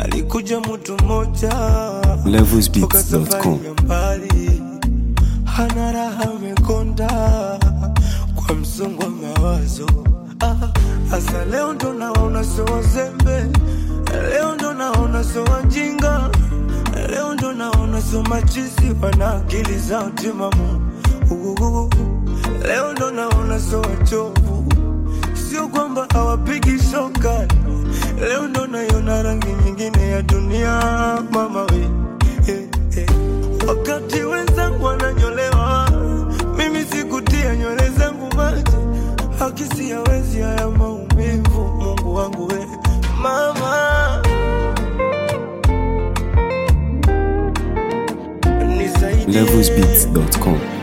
alikuja mtu mmoja toka levelsbeats.com safari ya mbali, hana raha, amekonda kwa msongo wa mawazo. Ah, Asa leo ndo naona sio wazembe, leo ndo naona sio wajinga, leo ndo naona sio machizi, wana akili zao timamu. Uhuhu. Leo ndo naona sio wachovu, sio kwamba hawapigi soka. Leo ndo naiona rangi nyingine ya dunia, mama we eh, eh. Wakati wenzangu wananyolewa, mimi sikutia nywele zangu maji, hakisi hawezi haya maumivu. Mungu wangu we mama, nisaidie levelsbeats.com